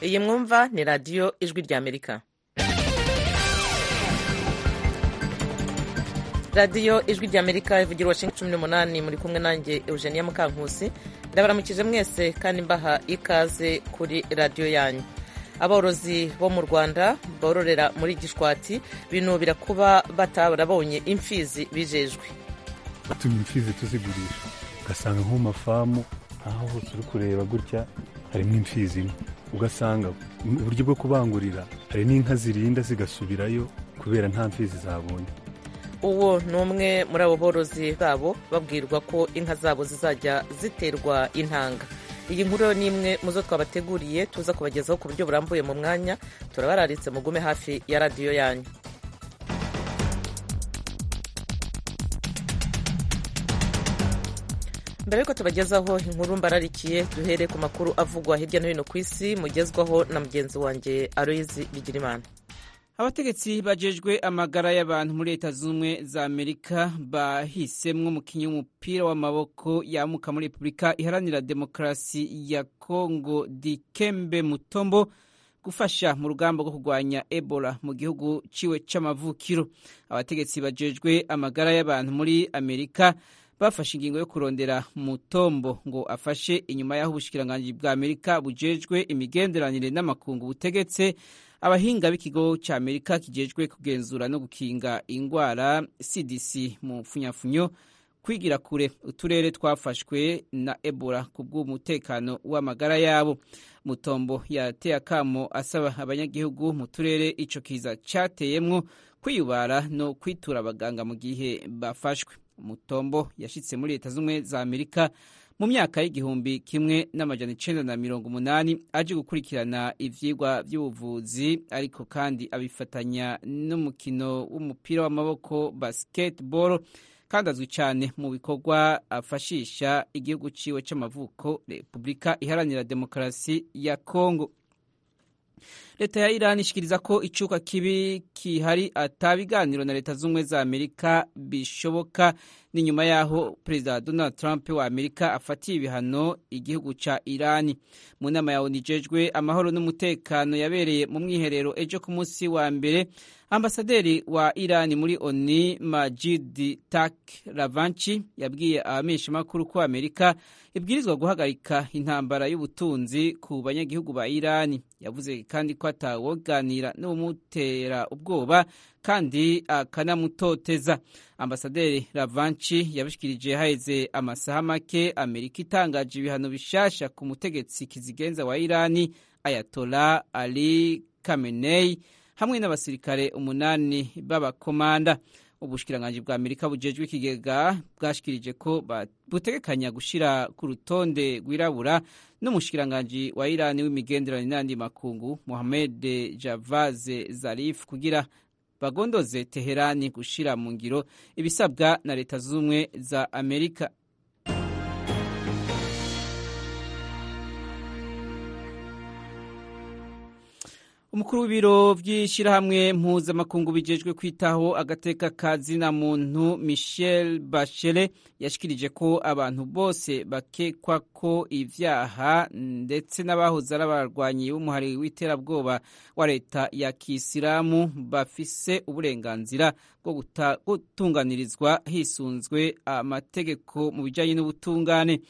iyi mwumva ni radiyo ijwi ry'amerika radiyo ijwi ry'amerika ivugira washington cumi n'umunani muri kumwe nanjye eugenia mukankusi ndabaramukije mwese kandi mbaha ikaze kuri radiyo yanyu aborozi bo mu rwanda bororera muri gishwati binubira kuba batarabonye imfizi bijejwe batuma imfizi tuzigurisha ugasanga nko mu mafamu aho hose uri kureba gutya harimo imfizi imwe ugasanga uburyo bwo kubangurira hari n'inka zirinda zigasubirayo kubera nta mfizi zabonye uwo ni umwe muri abo borozi babo babwirwa ko inka zabo zizajya ziterwa intanga iyi nkuru ni imwe mu zo twabateguriye tuza kubagezaho ku buryo burambuye mu mwanya turabararitse mugume hafi ya radiyo yanyu mbere yuko tubagezaho inkuru mbararikiye duhere ku makuru avugwa hirya no hino ku isi mugezwaho na mugenzi wanjye aroyizi bigirimana abategetsi bajejwe amagara y'abantu muri leta z'ubumwe za amerika bahisemwo umukinnyi w'umupira w'amaboko yamuka muri repubulika iharanira demokarasi ya kongo dikembe mutombo gufasha mu rugamba rwo kurwanya ebola mu gihugu ciwe c'amavukiro abategetsi bajejwe amagara y'abantu muri amerika bafashe ingingo yo kurondera mutombo ngo afashe inyuma y'aho ubushikiranganji bwa amerika bujejwe imigenderanire n'amakungu butegetse abahinga b'ikigo cya amerika kijejwe kugenzura no gukinga indwara cdc mu mfunyafunyo kwigira kure uturere twafashwe na ebola ku bw'umutekano w'amagara yabo mutombo yateye akamo asaba abanyagihugu mu turere ico kiza cyateyemwo kwiyubara no kwitura abaganga mu gihe bafashwe mutombo yashyitse muri leta z'ubumwe za amerika mu myaka y'igihumbi kimwe n'amajana icenda na mirongo umunani aje gukurikirana ivyigwa vy'ubuvuzi ariko kandi abifatanya n'umukino w'umupira w'amaboko basketball kandi azwi cyane mu bikorwa afashisha igihugu ciwe c'amavuko repubulika iharanira demokarasi ya kongo leta ya irani ishikiriza ko icuka kibi kihari atabiganiro na leta z'ubumwe za amerika bishoboka ni nyuma y'aho perezida donald trump wa amerika afatiye ibihano igihugu ca irani mu nama ya onijejwe amahoro n'umutekano yabereye mu mwiherero ejo ku munsi wa mbere ambasaderi wa irani muri oni majid tak ravanchi yabwiye abamenyeshamakuru ko amerika ibwirizwa guhagarika intambara y'ubutunzi ku banyagihugu ba irani yavuze kandi ko atawoganira n'umutera ubwoba kandi akanamutoteza ambasaderi ravanchi yabishikirije haheze amasaha make amerika itangaje ibihano bishasha ku mutegetsi kizigenza wa irani ayatola ali kamenei hamwe n'abasirikare umunani b'abakomanda ubushikiranganji bwa amerika bujejwe ikigega bwashikirije ko butegekanya gushira ku rutonde rwirabura n'umushikiranganji wa irani w'imigenderanire n'andi makungu mohamed javaze zarif kugira bagondoze teherani gushira mu ngiro ibisabwa na leta z'ubumwe za amerika umukuru w'ibiro by'ishyirahamwe mpuzamakungu bijejwe kwitaho agateka ka zina muntu michel bachele yashikirije ko abantu bose bakekwa ko ibyaha ndetse n'abahoze ari abarwanyi b'umuhari w'iterabwoba wa leta ya kisilamu bafise uburenganzira bwo gutunganirizwa hisunzwe amategeko mu bijyanye n'ubutungane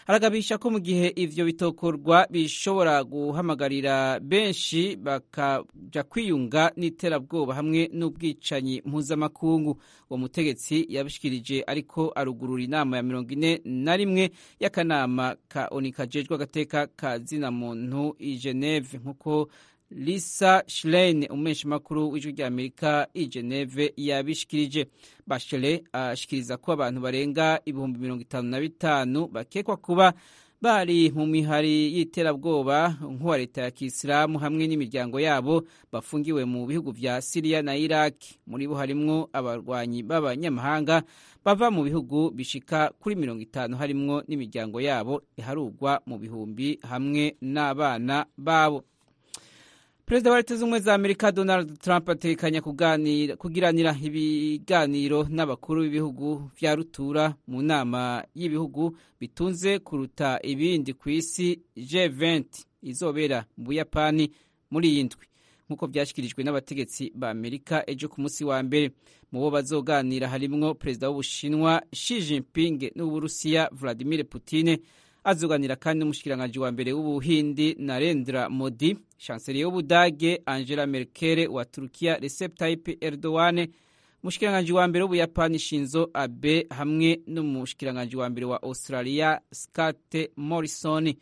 aragabisha ko mu gihe ivyo bitokorwa bishobora guhamagarira benshi bakaja kwiyunga n'iterabwoba hamwe n'ubwicanyi mpuzamakungu uwo mutegetsi yabishikirije ariko arugurura inama ya mirongo ine na rimwe y'akanama ka oni kajejwe agateka ka zina muntu i geneve nk'uko lisa shirene umumenyeshamakuru w'ijwi rya amerika i geneve yabishikirije bashele ashikiriza ko abantu barenga ibihumbi mirongo itanu na bitanu bakekwa kuba bari mu mihari y'iterabwoba nk'uwa leta ya kisilamu hamwe n'imiryango yabo bafungiwe mu bihugu vya siriya na iraki muri bo harimwo abarwanyi b'abanyamahanga bava mu bihugu bishika kuri mirongo itanu harimwo n'imiryango yabo iharugwa mu bihumbi hamwe n'abana babo perezida wa leta z'ubumwe za amerika donald trump atekanya kugiranira ibiganiro n'abakuru b'ibihugu vya rutura mu nama y'ibihugu bitunze kuruta ibindi ku isi g20 izobera mu buyapani muri iyi ndwi nk'uko byashyikirijwe n'abategetsi ba amerika ejo ku munsi wa mbere mu bo bazoganira harimwo perezida w'ubushinwa Xi Jinping n'uburusiya Vladimir Putin azoganira kandi n'umushikiranganji wa mbere w'ubuhindi Narendra Modi chancelier w'ubudage Angela Merkel wa Turkiya Recep Tayyip Erdogan umushikiranganji wa mbere w'ubuyapani shinzo abe hamwe n'umushikiranganji wa mbere wa australia scott morrison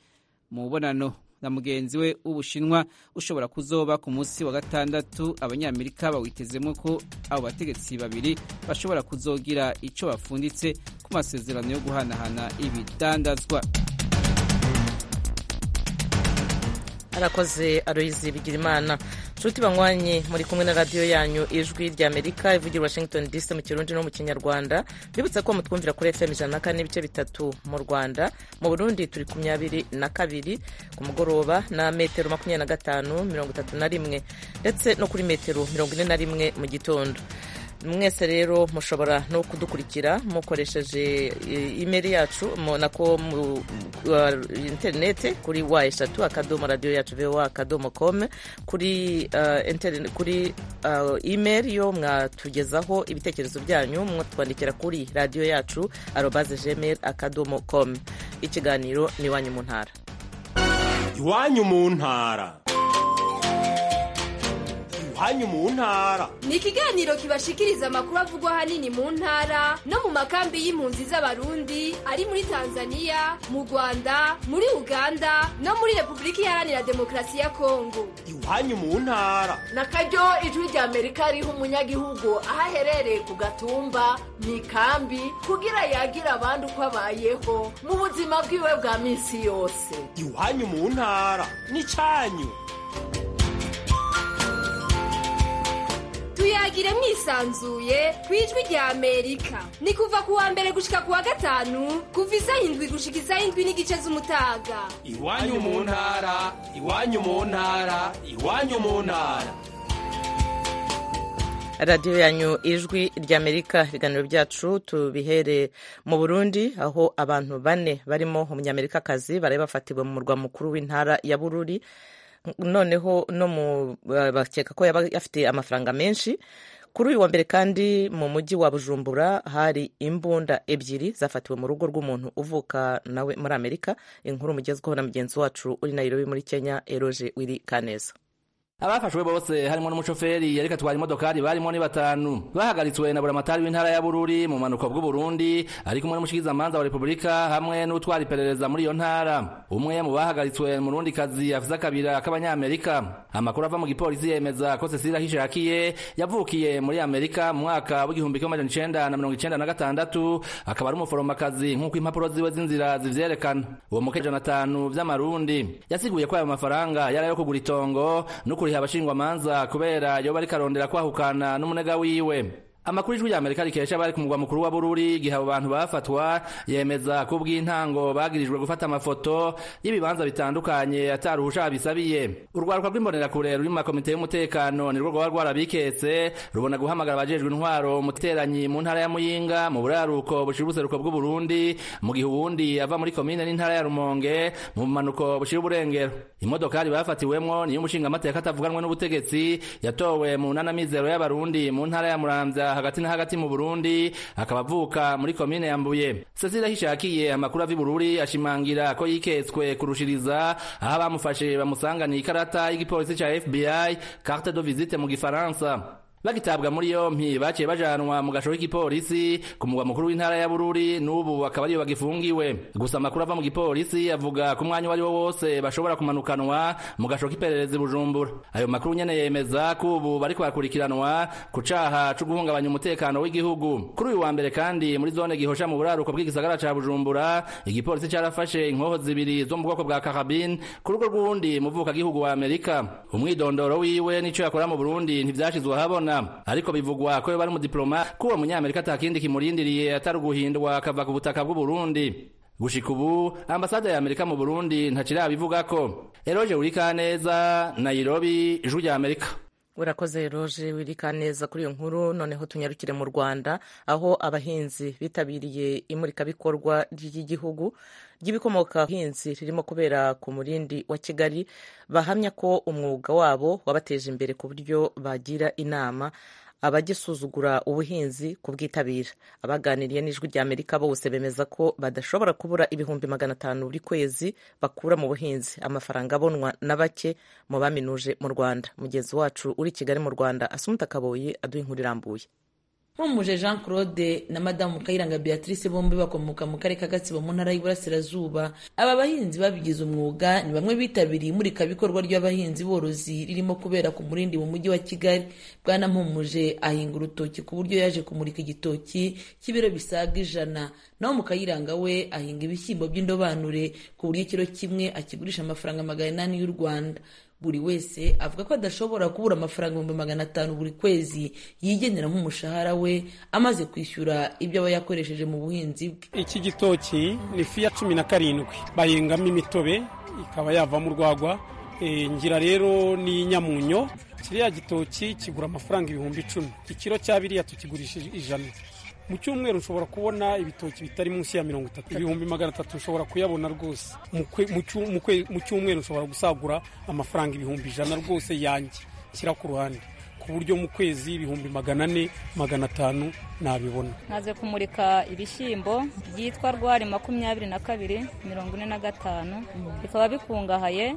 mu bubonano na mugenzi we w'ubushinwa ushobora kuzoba ku munsi wa gatandatu abanyamerika bawitezemo ko abo bategetsi babiri bashobora kuzogira icyo bafunditse ku masezerano yo guhanahana ibidandazwa arakoze aroyizi bigira imana nshuti banywanye muri kumwe na radiyo yanyu ijwi rya amerika ivugira washington dc mu kirundi no mu kinyarwanda mbibutsa ko mutwumvira kuri fm ijana na kane n'ibice bitatu mu rwanda mu burundi turi ku myabiri na kabiri ku mugoroba na metero makumyabiri na gatanu mirongo itatu na rimwe ndetse no kuri metero mirongo ine na rimwe mu gitondo mwese rero mushobora no kudukurikira mukoresheje imeri yacu nako interinete kuri wa eshatu akadomo radiyo yacu vewa akadomo kome kuri kuri imeri yo mwatugezaho ibitekerezo byanyu mwatwandikira kuri radiyo yacu arobaze jemeri akadomo kome ikiganiro ni iwanyu mu ntara iwanyu mu ntara iwanyu mu ntara ni ikiganiro kibashikiriza amakuru avugwa ahanini mu ntara no mu makambi y'impunzi z'abarundi ari muri tanzania mu rwanda muri uganda no muri repubulika iharanira demokarasi ya kongo iwanyu mu ntara na karyo ijwi rya amerika riha umunyagihugu aho aherereye ku gatumba mu ikambi kugira yagira abandi uko abayeho mu buzima bwiwe bwa minsi yose iwanyu mu ntara ni cyanyu tuyagire mwisanzuye ku ijwi rya amerika ni kuva ku wa mbere gushika ku wa gatanu kuva isa indwi gushika isa indwi n'igice z'umutaga iwanyu mu ntara iwanyu mu ntara iwanyu mu ntara radiyo yanyu ijwi ry'amerika ibiganiro byacu tubihere mu burundi aho abantu bane barimo umunyamerikakazi bari bafatiwe mu murwa mukuru w'intara ya bururi noneho no mu bakeka ko yaba afite amafaranga menshi kuri uyu wa mbere kandi mu mujyi wa bujumbura hari imbunda ebyiri zafatiwe mu rugo rw'umuntu uvuka nawe muri amerika inkuru mugezweho na mugenzi wacu uri nayirobi muri kenya eroje wiri kaneza abafashwe bose harimo n'umushoferi yari atwara imodokari barimo ni batanu bahagaritswe na buramatari w'intara ya bururi mu manuko bw'uburundi ari kumwe n'umushikirizamanza wa repubulika hamwe n'utwara iperereza muri iyo ntara umwe mu bahagaritswe murundi kazi afise akabira k'abanyamerika amakuru ava mu gipolisi yemeza ko cecila hishakiye yavukiye muri amerika mu mwaka w'igihumbi kimwe amajana icenda na mirongo icenda na gatandatu akaba ari umuforomakazi nk'uko impapuro ziwe z'inzira zivyerekana uwo mukeje na tanu vy'amarundi yasiguye ko ayo mafaranga yari ayo kugura itongo no kuriha abashingwamanza kubera yoba ariko arondera kwahukana n'umunega wiwe amakuru ijwi ry'amerika rikesha bari ku mugwa mukuru wa bururi igihe abo bantu bafatwa yemeza ko ubw'intango bagirijwe gufata amafoto y'ibibanza bitandukanye atari uwushaka bisabiye urwaruka rw'imbonerakure ruri mu makomite y'umutekano nirwo rwaba rwarabiketse rubona guhamagara abajejwe intwaro umuteranyi mu ntara ya muyinga mu buraruko bushira ubuseruko bw'uburundi mu gihe uwundi ava muri komine n'intara ya rumonge mu bumanuko bushira uburengero imodokari bafatiwemwo niyo umushingamateka atavuganwe n'ubutegetsi yatowe mu ntanamizero y'abarundi mu ntara ya muramvya hagati na hagati mu Burundi akaba avuka muri komine ya Mbuye Cecile Hishakiye amakuru avi Bururi ashimangira ko yiketswe kurushiriza aho bamufashe bamusanganiye ikarata y'igipolisi ca FBI carte de visite mu gifaransa bagitabwa muri yompi baciye bajanwa mu gasho k'igipolisi ku mugwa mukuru w'intara ya Bururi n'ubu akaba ariyo bagifungiwe gusa amakuru ava mu gipolisi avuga ku mwanya uwo ari wo wose bashobora kumanukanwa mu gasho k'iperereza Bujumbura ayo makuru nyene yemeza ko ubu bariko bakurikiranwa ku caha co guhungabanya umutekano w'igihugu kuri uyu wa mbere kandi muri zone gihosha mu buraruko bw'igisagara ca Bujumbura igipolisi carafashe inkoho zibiri zo mu bwoko bwa karabine ku rugo rw'uwundi muvuka gihugu wa Amerika umwidondoro wiwe n'ico yakora mu Burundi ntivyashizwe habona ariko bivugwa ko yoba ari umudiploma ko uwo munyamerika atakindi kimurindiriye atari uguhindwa akava ku butaka bw'uburundi gushika ubu ambasade ya amerika mu burundi ntacirabivugako eroje wuri kaneza nairobi ijwi rya amerika urakoze roje wirika neza kuri iyo nkuru noneho tunyarukire mu rwanda aho abahinzi bitabiriye imurikabikorwa ry'igihugu ry'ibikomoka ku buhinzi ririmo kubera ku murindi wa kigali bahamya ko umwuga wabo wabateje imbere ku buryo bagira inama abagisuzugura ubuhinzi kubwitabira abaganiriye n'ijwi rya amerika bose bemeza ko badashobora kubura ibihumbi magana atanu buri kwezi bakura mu buhinzi amafaranga abonwa na bake mu baminuje mu rwanda mugenzi wacu uri i kigali mu rwanda asumuta kaboyi aduha inkuru irambuye nkumuje jean claude na madamu kayiranga beatrice bombi bakomoka mu karere ka gatsibo mu ntara y'iburasirazuba aba bahinzi babigize umwuga ni bamwe bitabiriye imurikabikorwa ry'abahinzi borozi ririmo kubera ku murindi mu mujyi wa kigali bwana mpumuje ahinga urutoki ku buryo yaje kumurika igitoki cy'ibiro bisaga ijana naho mu kayiranga we ahinga ibishyimbo by'indobanure ku buryo ikiro kimwe akigurisha amafaranga magana inani y'u rwanda buri wese avuga ko adashobora kubura amafaranga ibihumbi magana atanu buri kwezi yigenera nk'umushahara we amaze kwishyura ibyo aba yakoresheje mu buhinzi bwe iki gitoki ni fiya cumi na karindwi bahingamo imitobe ikaba yavamo urwagwa ngira rero n'inyamunyo kiriya gitoki kigura amafaranga ibihumbi icumi ikiro cya biriya tukigurisha ijana mu cyumweru nshobora kubona ibitoki bitari munsi ya mirongo itatu ibihumbi magana atatu nshobora kuyabona rwose mu cyumweru nshobora gusagura amafaranga ibihumbi ijana rwose yanjye shyira ku ruhande ku buryo mu kwezi ibihumbi magana ane magana atanu nabibona maze kumurika ibishyimbo byitwa rwari makumyabiri na kabiri mirongo ine na gatanu bikaba bikungahaye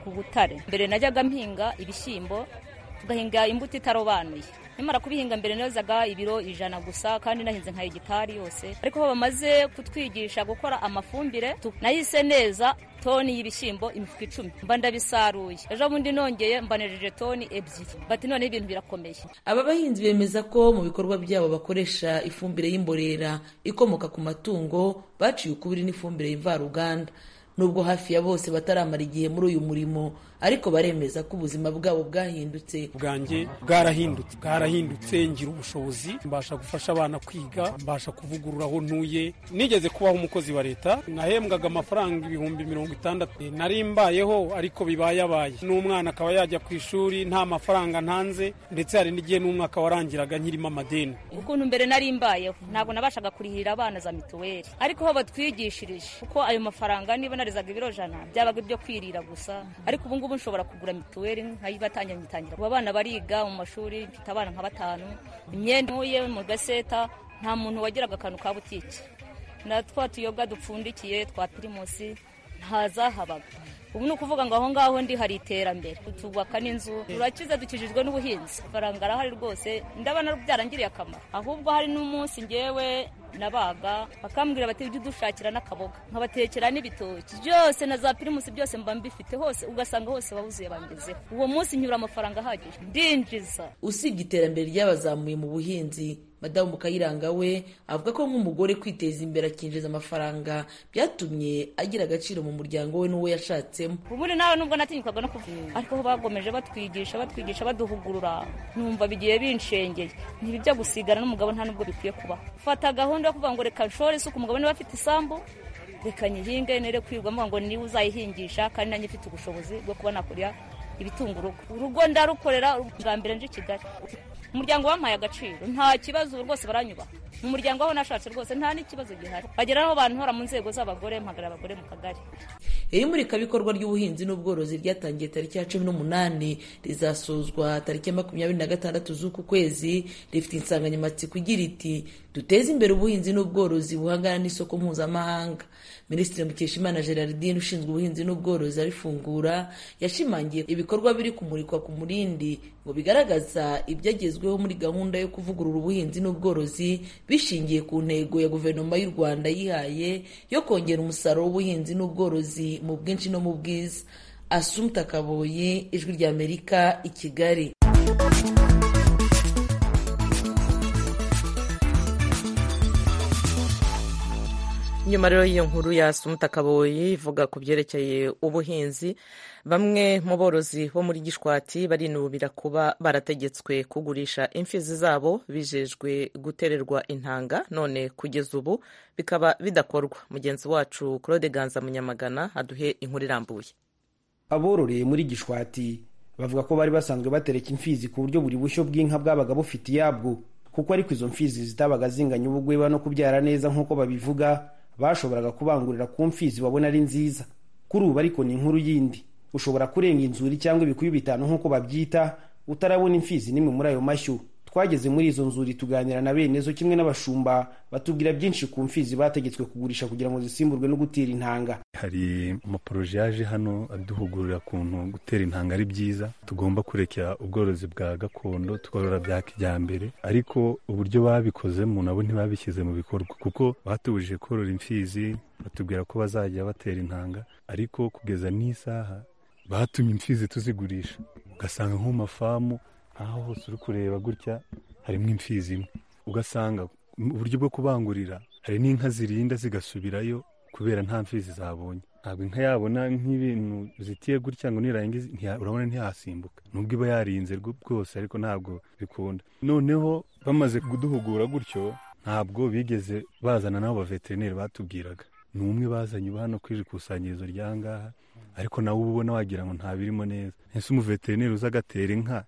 ku butare mbere najyaga mpinga ibishyimbo tugahinga imbuto itarobanuye nimara kubihinga mbere nozaga ibiro ijana gusa kandi nahinze nka hegitari yose ariko aho bamaze kutwigisha gukora amafumbire nahise neza toni y'ibishyimbo imifuka icumi mba ndabisaruye ejo bundi nongeye mbanejeje toni ebyiri bati noneho ibintu birakomeye aba bahinzi bemeza ko mu bikorwa byabo bakoresha ifumbire y'imborera ikomoka ku matungo baciye ukubiri n'ifumbire y'imvaruganda nubwo hafi ya bose bataramara igihe muri uyu murimo ariko baremeza ko ubuzima bwabo bwahindutse bwanjye bwarahindutse bwarahindutse ngira ubushobozi mbasha gufasha abana kwiga mbasha kuvugurura aho ntuye nigeze kubaho umukozi wa leta nahembwaga amafaranga ibihumbi mirongo itandatu nari mbayeho ariko bibayabaye n'umwana akaba yajya ku ishuri nta mafaranga ntanze ndetse hari n'igihe n'umwaka warangiraga nkirimo amadeni ukuntu mbere nari mbayeho ntabwo nabashaga kurihirira abana za mituweli ariko aho batwigishirije kuko ayo mafaranga niba narizaga ibiro jana byabaga ibyo kwirira gusa ariko ubu ngubu nshobora kugura mituweli nkayibatangira ngitangira ubu abana bariga mu mashuri mfite abana nka batanu imyenda ntuye mu gaseta nta muntu wagiraga akantu ka butike na twa tuyoga dupfundikiye twa pirimusi ntazahabaga ubu ni ukuvuga ngo aho ngaho ndi hari iterambere tubaka n'inzu turakiza dukijijwe n'ubuhinzi faranga arahari rwose ndabona byarangiriye akamaro ahubwo hari n'umunsi ngewe nabaga bakambwira bati ujye udushakira n'akaboga nkabatekera n'ibitoki byose na za pirimusi byose mba mbifite hose ugasanga hose wabuzuye bangezeho uwo munsi nyura amafaranga ahagije ndinjiza usibye iterambere ryabazamuye mu buhinzi madamu kayiranga we avuga ko nk'umugore kwiteza imbere akinjiza amafaranga byatumye agira agaciro mu muryango we n'uwo yashatsemo ubundi nawe nubwo natinyukaga no kuvuga ariko aho bagomeje batwigisha batwigisha baduhugurura numva bigiye binshengeye ntibijya gusigana n'umugabo nta n'ubwo bikwiye kubaho fata gahunda yo kuvuga ngo reka nshore isuku umugabo niba afite isambu reka nyihinge nere kwirwamo ngo niba uzayihingisha kandi nanjye mfite ubushobozi bwo kuba nakurya ibitunga urugo urugo ndarukorera bwa mbere nje i kigali umuryango wampaye agaciro nta kibazo rwose baranyubaha mu muryango aho nashatse rwose nta n'ikibazo gihari bagera aho bantora mu nzego z'abagore mpagara abagore mu kagari iri murikabikorwa ry'ubuhinzi n'ubworozi ryatangiye tariki ya cumi n'umunani rizasozwa tariki ya makumyabiri na gatandatu z'uku kwezi rifite insanganyamatsiko igira iti duteze imbere ubuhinzi n'ubworozi buhangana n'isoko mpuzamahanga minisitiri mukeshimana gerardine ushinzwe ubuhinzi n'ubworozi arifungura yashimangiye ibikorwa biri kumurikwa ku murindi ngo bigaragaza ibyagezweho muri gahunda yo kuvugurura ubuhinzi n'ubworozi bishingiye ku ntego ya guverinoma y'u rwanda yihaye yo kongera umusaruro w'ubuhinzi n'ubworozi mu bwinshi no mu bwiza asumta kaboyi ijwi rya amerika i kigali nyuma rero y'iyo nkuru ya sumutakaboyi ivuga ku byerekeye ubuhinzi bamwe mu borozi bo muri gishwati barinubira kuba barategetswe kugurisha imfizi zabo bijejwe gutererwa intanga none kugeza ubu bikaba bidakorwa mugenzi wacu claude ganza munyamagana aduhe inkuru irambuye abororeye muri gishwati bavuga ko bari basanzwe batereka imfizi ku buryo buri bushyo bw'inka bwabaga bufite iyabwo kuko ariko izo mfizi zitabaga zinganya ubugweba no kubyara neza nk'uko babivuga bashoboraga kubangurira ku mfizi babona ari nziza kuri ubu ariko ni inkuru yindi ushobora kurenga inzuri cyangwa ibikuyu bitanu nk'uko babyita utarabona imfizi n'imwe muri ayo mashyo twageze muri izo nzuri tuganira na bene zo kimwe n'abashumba batubwira byinshi ku mfizi bategetswe kugurisha kugira ngo zisimburwe no gutera intanga hari amaporoje yaje hano aduhugurira kuntu gutera intanga ari byiza tugomba kurekera ubworozi bwa gakondo tworora bya kijyambere ariko uburyo babikozemo nabo ntibabishyize mu bikorwa kuko batubujije korora imfizi batubwira ko bazajya batera intanga ariko kugeza n'isaha batumye imfizi tuzigurisha ugasanga nko mu mafamu aho hose uri kureba gutya harimo imfizi imwe ugasanga uburyo bwo kubangurira hari n'inka zirinda zigasubirayo kubera nta mfizi zabonye ntabwo inka yabona nk'ibintu zitiye gutya ngo nirangiza urabona ntiyasimbuka nubwo iba yarinze rwose ariko ntabwo bikunda noneho bamaze kuduhugura gutyo ntabwo bigeze bazana n'abo baveterineri batubwiraga ni umwe bazanye uba hano ku ikusanyirizo rya ngaha ariko nawe uba ubona wagira ngo ntabirimo neza ese umuveterineri uza agatera inka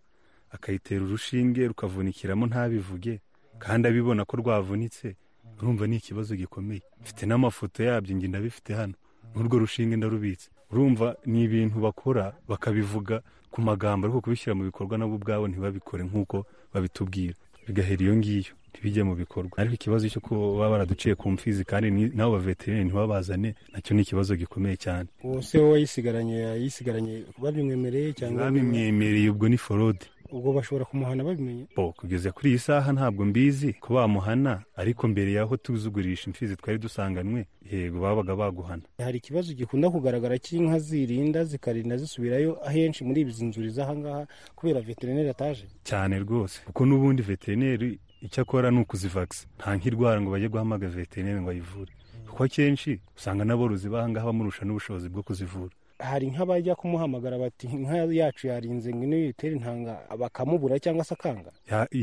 akayitera urushinge rukavunikiramo ntabivuge kandi abibona ko rwavunitse urumva ni ikibazo gikomeye mfite n'amafoto yabyo nge ndabifite hano n'urwo rushinge ndarubitse urumva ni ibintu bakora bakabivuga ku magambo ariko kubishyira mu bikorwa nabo ubwabo ntibabikore nk'uko babitubwira bigahera iyo ngiyo ntibijye mu bikorwa ariko ikibazo cyo kuba baba baraduciye ku mfizi kandi n'abo baveterineri ntibabazane nacyo ni ikibazo gikomeye cyane uwo se wowe yisigaranye yisigaranye babimwemereye cyangwa babimwemereye ubwo ni forode ubwo bashobora kumuhana babimenye bo kugeza kuri iyi saha ntabwo mbizi ko bamuhana ariko mbere y'aho tuzugurisha imfizi twari dusanganywe yego babaga baguhana hari ikibazo gikunda kugaragara cy'inka zirinda zikarinda zisubirayo ahenshi muri izi nzuri z'ahangaha kubera veterineri ataje cyane rwose kuko n'ubundi veterineri icyo akora ni ukuzivagisa nta nk'indwara ngo bajye guhamagaza veterineri ngo ayivure kuko akenshi usanga n'aborozi b'ahangaha bamurusha n'ubushobozi bwo kuzivura hari nk'abajya kumuhamagara bati inka yacu yarinze ngo niyo yitere intanga bakamubura cyangwa se akanga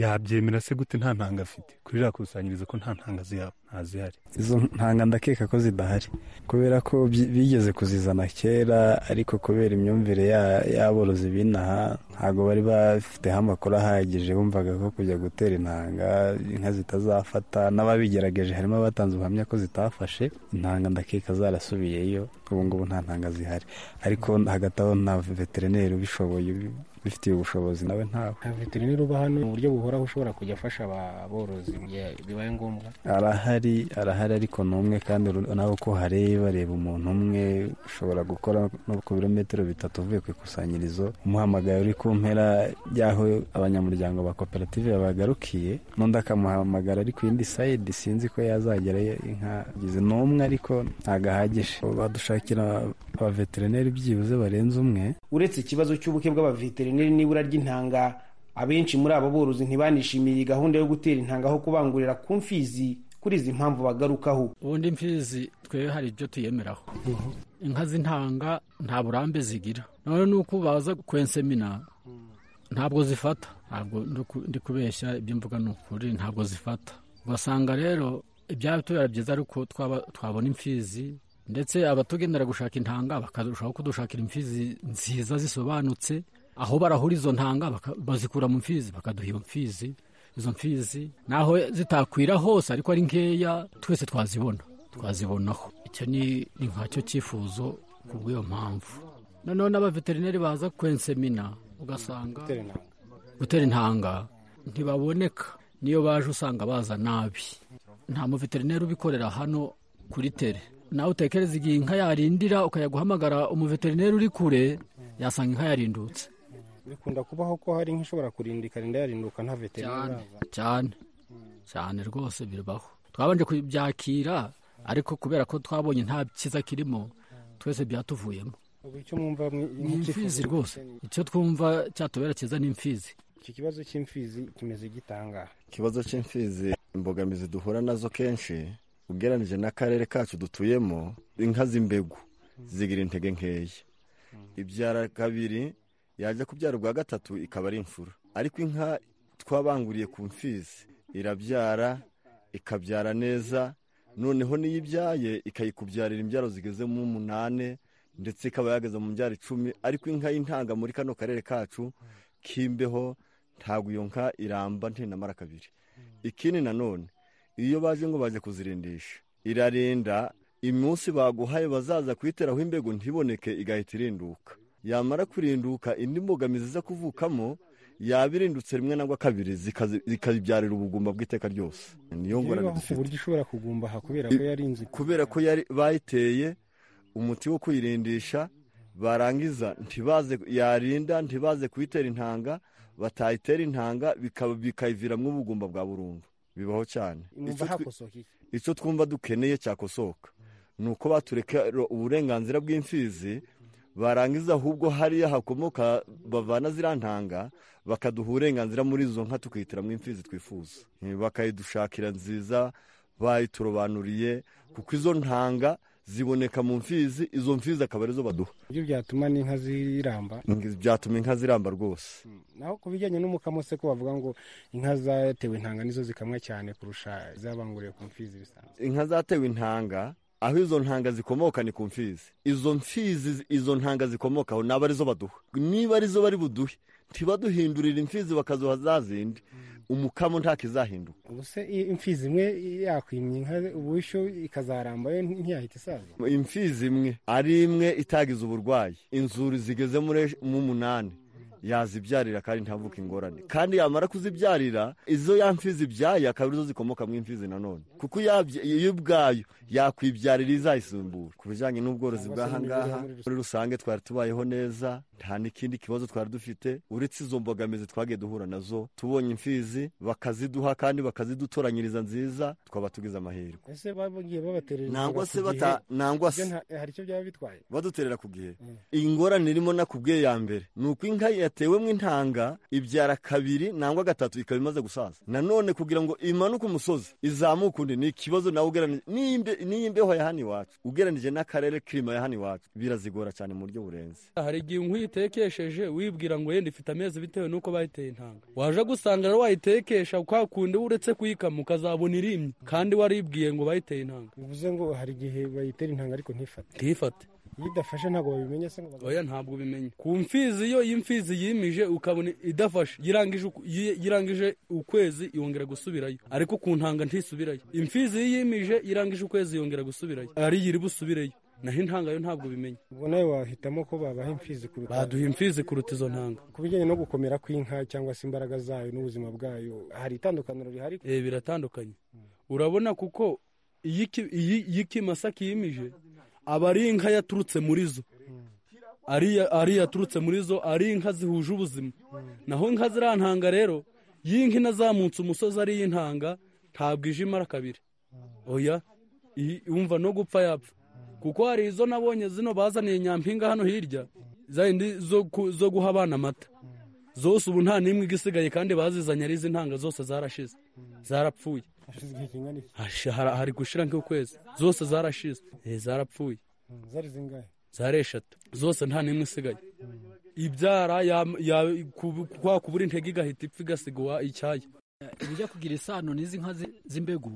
yabyemera se gute nta ntanga afite kuri iriya kusanyirizo ko nta ntanga zihari izo ntanga ndakeka ko zidahari kubera ko bigeze kuzizana kera ariko kubera imyumvire y'aborozi b'inaha ntabwo bari bafiteho amakuru ahagije bumvaga ko kujya gutera intanga inka zitazafata n'ababigerageje harimo abatanze ubuhamya ko zitafashe intanga ndakeka zarasubiyeyo ubu ngubu nta ntanga zihari ariko hagati aho nta veterineri ubishoboye bifitiye ubushobozi nawe ntawe nta veterineri uba hano mu buryo buhoraho ushobora kujya afasha aborozi mu gihe bibaye ngombwa arahari arahari ariko ni umwe kandi nawe uko hareba reba umuntu umwe ushobora gukora no ku birometero bitatu uvuye ku ikusanyirizo umuhamagaye uri ku mpera y'aho abanyamuryango ba koperative babagarukiye n'undi akamuhamagara ari ku yindi sayidi sinzi ko yazagera inka ni umwe ariko ntabwo ahagije badushakira abaveterineri byibuze barenze umwe uretse ikibazo cy'ubuke bw'abaveterineri n'ibura ry'intanga abenshi muri abo borozi ntibanishimiye iyi gahunda yo gutera intanga aho kubangurira ku mfizi kuri izi mpamvu bagarukaho ubundi imfizi twe hari ibyo tuyemeraho inka z'intanga nta burambe zigira none ni uko baza kwensemina ntabwo zifata ntabwo ndi kubeshya ibyo mvuga ni ukuri ntabwo zifata ugasanga rero ibyaba tubera byiza ariko twabona imfizi ndetse abatugenera gushaka intanga bakarushaho kudushakira imfizi nziza zisobanutse aho barahura izo ntanga bazikura mu mfizi bakaduha iyo mfizi izo mfizi naho zitakwira hose ariko ari nkeya twese twazibona twazibonaho icyo ni nkacyo cyifuzo ku bw'iyo mpamvu noneho n'abaveterineri baza kwensemina ugasanga gutera intanga ntibaboneka niyo baje usanga baza nabi nta muveterineri ubikorera hano kuri tere nawe utekereza igihe inka yarindira ukajya guhamagara umuveterineri uri kure yasanga inka yarindutse bikunda kubaho ko hari nk'ishobora kurinda ikarinda yarinduka nta veterineri cyane cyane rwose bibaho twabanje kubyakira ariko kubera ko twabonye nta cyiza kirimo twese byatuvuyemo ni imfizi rwose icyo twumva cyatubera cyiza ni imfizi iki kibazo cy'imfizi kimeze gitanga ikibazo cy'imfizi imbogamizi duhura nazo kenshi ugereranyije n'akarere kacu dutuyemo inka z'imbegu zigira intege nkeya ibyara kabiri yajya kubyara ubwa gatatu ikaba ari imfura ariko inka twabanguriye ku mfizi irabyara ikabyara neza noneho n'iyo ibyaye ikayikubyarira imbyaro zigeze mu umunani ndetse ikaba yageze mu mbyaro icumi ariko inka y'intanga muri kano karere kacu k'imbeho ntabwo iyo nka iramba ntinamara kabiri ikindi nanone iyo bazi ngo baze kuzirindisha irarenda iminsi baguhaye bazaza kuyiteraho imbego ntiboneke igahita irinduka yamara kurinduka indi mbogamizi iza kuvukamo yaba irindutse rimwe nangwa kabiri zikabibyarira ubugumba bw'iteka ryose niyo ngorane ku buryo ishobora kugumbaha kubera ko yari inzu kubera ko bayiteye umuti wo kuyirindisha barangiza ntibaze yarinda ntibaze kuyitera intanga batayitera intanga bikayiviramo ubugumba bwa burundu bibaho cyane icyo twumva dukeneye cyakosoka ni uko batureka uburenganzira bw'imfizi barangiza ahubwo hariya hakomoka bavana ziriya ntanga bakaduha uburenganzira muri izo nka tukihitiramo imfizi twifuza bakayidushakira nziza bayiturobanuriye kuko izo ntanga ziboneka mu mfizi izo mfizi akaba arizo baduha ibyo byatuma n'inka ziramba byatuma inka ziramba rwose naho ku bijyanye n'umukamo se ko bavuga ngo inka zatewe intanga nizo zikamwa cyane kurusha izabanguriye ku mfizi bisanzwe inka zatewe intanga aho izo ntanga zikomoka ni ku mfizi izo mfizi izo ntanga zikomokaho naba arizo baduha niba arizo bari buduhe ntibaduhindurira imfizi bakazuha za zindi umukamo ntakizahinduka ubuse imfizi imwe yakwimye inka ubushyo ikazaramba yo ntiyahita isaza imfizi imwe ari imwe itagize uburwayi inzuri zigeze mu munani yazibyarira kandi ntavuke ingorane kandi yamara kuzibyarira izo ya mfizi ibyaye akaba arizo zikomoka mu imfizi nanone kuko iyo ubwayo yakwibyarira izayisimbura ku bijyanye n'ubworozi bw'aha ngaha muri rusange twari tubayeho neza nta n'ikindi kibazo twari dufite uretse izo mbogamizi twagiye duhura nazo tubonye imfizi bakaziduha kandi bakazidutoranyiriza nziza twaba tugize amahirwe ese bagiye babaterera nangwa se bata nangwa se hari icyo byaba bitwaye baduterera ku gihe ingorane irimo nakubwiye ya mbere ni uko inka yatewemo intanga ibyara kabiri nangwa gatatu ikaba imaze gusaza nanone kugira ngo imanuke umusozi izamuke undi ni ikibazo nawe ugereranije n'iyi mbeho ya hano iwacu ugereranije n'akarere kirima ya hano iwacu birazigora cyane mu buryo burenze hari igihe inkwi yitekesheje wibwira ngo yenda ifite amezi bitewe n'uko bayiteye intanga waje gusanga rero wayitekesha kwa kundi uretse kuyikama ukazabona irimye kandi waribwiye ngo bayiteye intanga bivuze ngo hari igihe bayitera intanga ariko ntifate ntifate iyo idafashe ntabwo babimenya se ngo oya ntabwo ubimenya ku mfizi iyo imfizi yimije ukabona idafashe yirangije ukwezi yongera gusubirayo ariko ku ntanga ntisubirayo imfizi iyo yimije irangije ukwezi yongera gusubirayo ariyo iri busubireyo naho intanga yo ntabwo ubimenya ubwo nawe wahitamo ko babaha imfizi kuruta baduha imfizi kuruta izo ntanga ku bijyanye no gukomera kw'inka cyangwa se imbaraga zayo n'ubuzima bwayo hari itandukaniro rihari eh biratandukanye urabona kuko iyi ikimasa kiyimije aba ari inka yaturutse muri zo ari iyaturutse muri zo ari inka zihuje ubuzima naho inka ziriya ntanga rero y'inka inazamutse umusozi ari iy'intanga ntabwo ije imara kabiri oya yumva no gupfa yapfa kuko hari izo nabonye zino bazaniye nyampinga hano hirya zindi zo guha abana amata zose ubu nta n'imwe igisigaye kandi bazizanye ari izi ntanga zose zarashize zarapfuye hari gushira nk'ukwezi zose zarashize zarapfuye zari eshatu zose nta n'imwe isigaye ibyara kwa kubura intege igahita ipfa igasigwa icyayi ibijya kugira isano n'izi nka z'imbegu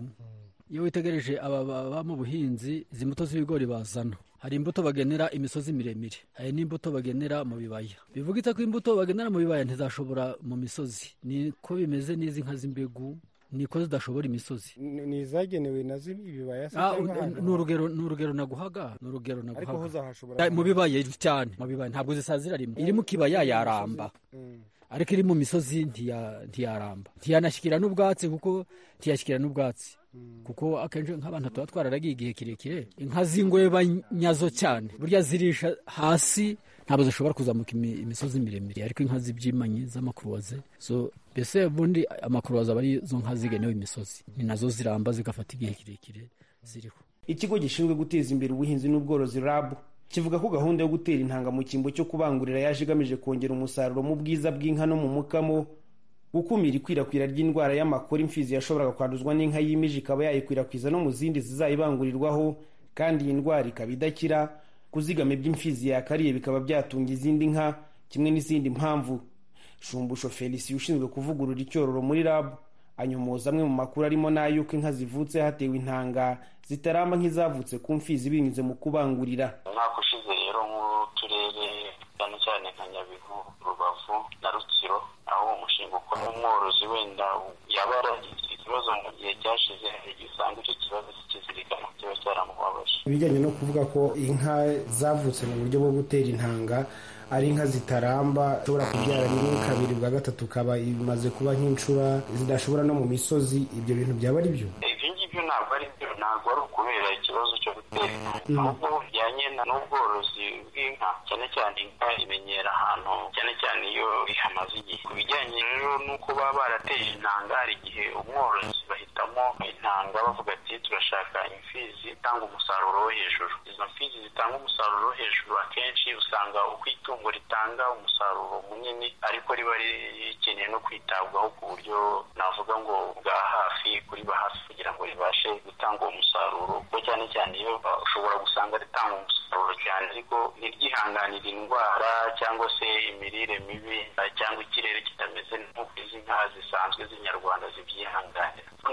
iyo witegereje aba mu buhinzi izi mbuto z'ibigori bazana hari imbuto bagenera imisozi miremire hari n'imbuto bagenera mu bibaya bivuga itako imbuto bagenera mu bibaya ntizashobora mu misozi niko bimeze n'izi nka z'imbegu niko zidashobora imisozi ni izagenewe nazo ibibaya ni urugero ni urugero naguhaga ni urugero naguhaga mu bibaya cyane mu bibaya ntabwo zisazira rimwe iri mu kibaya yaramba ariko iri mu misozi ntiyaramba ntiyanashyikira n'ubwatsi kuko ntiyashyikira n'ubwatsi kuko akenshi nk'abantu tuba twararagiye igihe kirekire inka z'ingweba nyazo cyane burya zirisha hasi ntabwo zishobora kuzamuka imisozi miremire ariko inka z'ibyimanyi z'amakuruwaze zo mbese ubundi amakuruwaze aba ari izo nka zigenewe imisozi ni nazo ziramba zigafata igihe kirekire ziriho ikigo gishinzwe guteza imbere ubuhinzi n'ubworozi rabu kivuga ko gahunda yo gutera intanga mu cyimbo cyo kubangurira yaje igamije kongera umusaruro mu bwiza bw'inka no mu mukamo gukumira ikwirakwira ry'indwara y'amakore imfizi yashoboraga kwanduzwa n'inka yimije ikaba yayikwirakwiza no mu zindi zizayibangurirwaho kandi iyi ndwara ikaba idakira kuzigama iby'imfizi yakariye bikaba byatunga izindi nka kimwe n'izindi mpamvu shumbusho felisi ushinzwe kuvugurura icyororo muri rabu anyomoza amwe mu makuru arimo n'ay'uko inka zivutse hatewe intanga zitaramba nk'izavutse ku mfizi binyuze mu kubangurira umwaka ushize rero nk'uturere cyane cyane nka nyabihu rubavu na rutsiro aho uwo mushinga ukora umworozi wenda yaba yaragize ikibazo mu gihe cyashize hari igihe usanga icyo kibazo kikizirikana kiba cyaramubabaje ibijyanye no kuvuga ko inka zavutse mu buryo bwo gutera intanga ari inka zitaramba zishobora kubyara rimwe kabiri bwa gatatu ukaba imaze kuba nk'incura zidashobora no mu misozi ibyo bintu byaba ari byo ibyo ngibyo ntabwo ari byo ntabwo ari ukubera ikibazo cyo gutera inka ahubwo bijyanye n'ubworozi bw'inka cyane cyane inka imenyera ahantu cyane cyane iyo ihamaze igihe ku bijyanye rero n'uko baba barateje intanga hari igihe umworozi bahitamo intanga bavuga ati turashaka imfizi itanga umusaruro wo hejuru izo mfizi zitanga umusaruro wo hejuru akenshi usanga uko itungo ritanga umusaruro munini ariko riba rikeneye no kwitabwaho ku buryo navuga ngo bwa hafi kuri ba hafi kugira ngo ribashe gutanga uwo musaruro kuko cyane cyane iyo uh, ushobora gusanga ritanga umusaruro cyane ariko ntiryihanganire indwara cyangwa se imirire mibi uh, cyangwa ikirere kitameze nk'uko izi nka zisanzwe z'inyarwanda zibyihanganira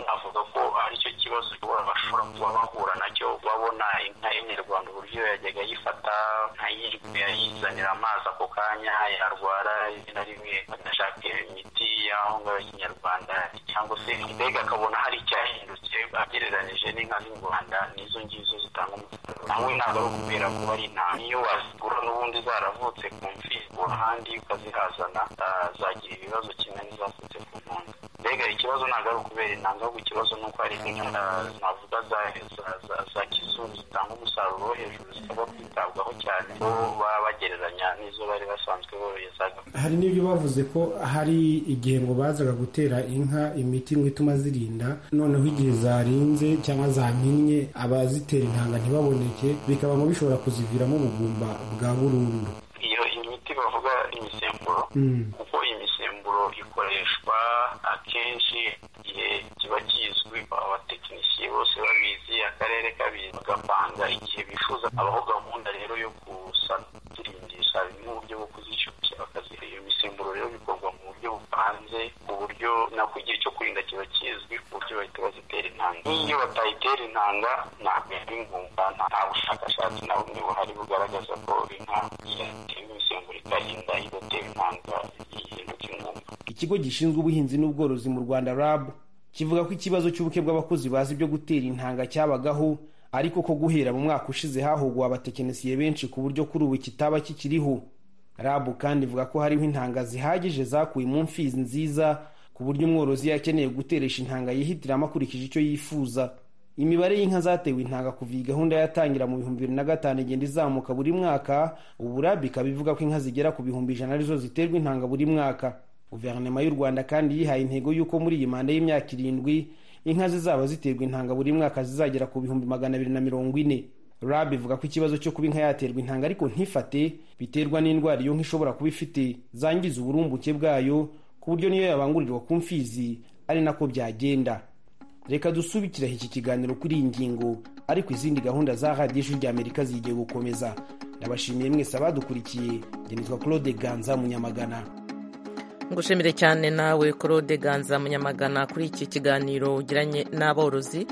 navuga ko ari cyo kibazo bashobora kuba bahura nacyo babona inka y'inyarwanda uburyo yajyaga ayifata ntayirwe ayizanira amazi ako kanya yarwara rimwe na rimwe adashaka imiti y'aho ngaho y'ikinyarwanda cyangwa se mbega akabona hari icyahindutse agereranije n'inka z'u rwanda n'izo ngizo zitanga umusaruro nawe ntabwo ari ukubera kuba ari intama iyo wazigura n'ubundi zaravutse ku mfi ahandi ukazihazana ah, zagira ibibazo kimwe n'izavutse ku mpunzi mbega ikibazo ntabwo ari ukubera intanga ahubwo ikibazo ni uko hari inka navuga za za- za- za kizungu zitanga umusaruro wo hejuru zisabwa kwitabwaho cyane bo baba bagereranya n'izo bari basanzwe borohezaga hari n'ibyo bavuze ko hari igihe ngo bazaga gutera inka imiti ngo ituma zirinda noneho igihe zarinze cyangwa zaminnye abazitera intanga ntibaboneke bikaba ngo bishobora kuziviramo ubugumba bwa burundu iyo imiti bavuga imisemburo Mm. kuko imisemburo ikoreshwa akenshi igihe kiba kizwi abatekinisiye bose babizi akarere kabizi bagapanga igihe bifuza abaho gahunda rero yo gusatirimbisha mu buryo bwo kuzishyushya bakaziha iyo misemburo rero bikorwa mu buryo bupanze ku buryo na ku gihe cyo kurinda kiba kizwi ku buryo bahita bazitera intanga nk'iyo batayitera intanga ntabwo yari ngumva nta bushakashatsi na bumwe buhari bugaragaza ko inka yatewe imisemburo ikarinda idatewe intanga ihinduka ingumba ikigo gishinzwe ubuhinzi n'ubworozi mu rwanda rab kivuga ko ikibazo cy'ubuke bw'abakozi bazi ibyo gutera intanga cyabagaho ariko ko guhera mu mwaka ushize hahuguwe abatekinisiye benshi ku buryo kuri ubu kitaba kikiriho rab kandi ivuga ko hariho intanga zihagije zakuwe mu mfizi nziza ku buryo umworozi iyo akeneye guteresha intanga yihitiramo akurikije icyo yifuza imibare y'inka zatewe intanga kuva iyi gahunda yatangira mu bihumbi bibiri na gatanu igenda izamuka buri mwaka ubu rab ikaba ivuga ko inka zigera ku bihumbi ijana arizo ziterwa intanga buri mwaka guverinoma y'u rwanda kandi yihaye intego y'uko muri iyi manda y'imyaka irindwi inka zizaba ziterwa intanga buri mwaka zizagera ku bihumbi magana abiri na mirongo ine rab ivuga ko ikibazo cyo kuba inka yaterwa intanga ariko ntifate biterwa n'indwara iyo nka ishobora kuba ifite zangiza uburumbuke bwayo ku buryo niyo yabangurirwa ku mfizi ari nako byagenda reka dusubikiraho iki kiganiro kuri iyi ngingo ariko izindi gahunda za radiyo ijwi ry'amerika zigiye gukomeza ndabashimiye mwese abadukurikiye njye nitwa claude ganza munyamagana ngushimire cyane nawe claude ganza munyamagana kuri iki kiganiro ugiranye n'aborozi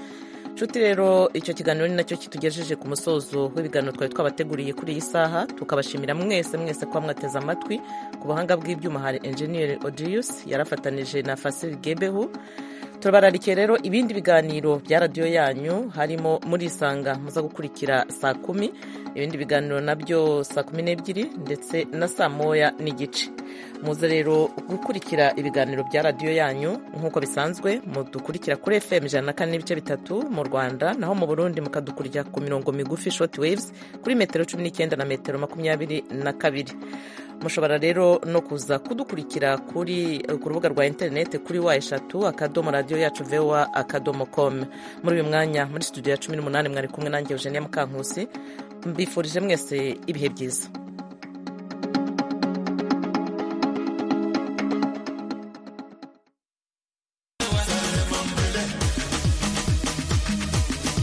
nshuti rero icyo kiganiro ni nacyo kitugejeje ku musozo w'ibiganiro twari twabateguriye kuri iyi saha tukabashimira mwese mwese kuba mwateze amatwi ku buhanga bw'ibyuma hari enjeniyeri odirius yarafatanije na fasiri gebehu turabararikiye rero ibindi biganiro bya radiyo yanyu harimo murisanga muza gukurikira saa kumi ibindi biganiro nabyo saa kumi n'ebyiri ndetse na saa moya n'igice muze rero gukurikira ibiganiro bya radiyo yanyu nk'uko bisanzwe mudukurikira kuri fm ijana na kane n'ibice bitatu mu rwanda naho mu burundi mukadukurikira ku mirongo migufi short waves kuri metero cumi n'icyenda na metero makumyabiri na kabiri mushobora rero no kuza kudukurikira kuri ku rubuga rwa interineti kuri wa eshatu akadomo radiyo yacu vewa akadomo komu muri uyu mwanya muri studio ya cumi n'umunani mwari kumwe nanjye eugenia mukankusi mbifurije mwese ibihe byiza